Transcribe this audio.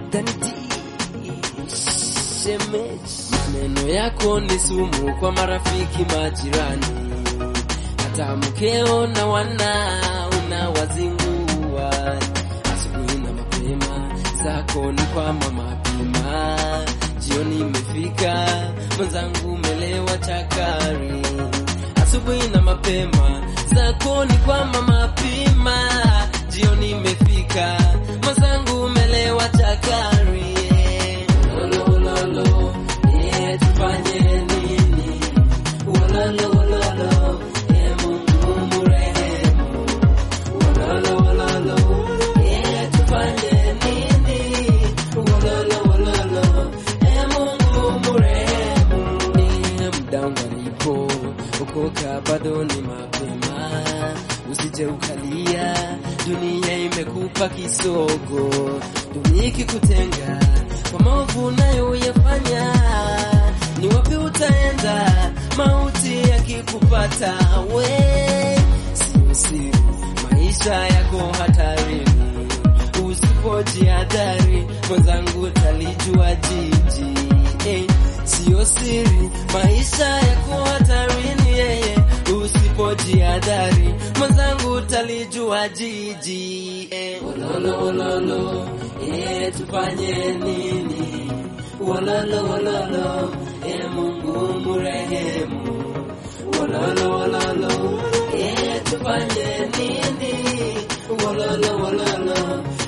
Danity shemeji, maneno yako ni sumu kwa marafiki, majirani, hata mkeo na wana unawazingua. Asubuhi na mapema zako ni kwa mama pima, jioni imefika mwenzangu umelewa chakari. Asubuhi na mapema zako ni kwa mama pima, jioni imefika mwenzangu umelewa chakari. Ulololo, eh, tufanye nini? Ulololo, eh, Mungu mrehemu. Ulololo, eh, tufanye nini? Ulololo, eh, Mungu mrehemu. Eh, muda ungalipo, ukoka bado ni mapema, usije ukalia, dunia imekupa kisogo, dunia ikikutenga kwa maovu unayoyafanya, ni wapi utaenda mauti yakikupata? We sio siri, maisha yako hatarini, usipojihadhari mwenzangu utalijua jiji eh, sio siri, maisha yako hatarini yeye, usipojihadhari mwenzangu utalijua jiji eh. Ololo, ololo, eh, tufanye nini? Ololo, ololo, eh, Mungu mrehemu. Ololo, ololo, eh, tufanye nini? Ololo, ololo,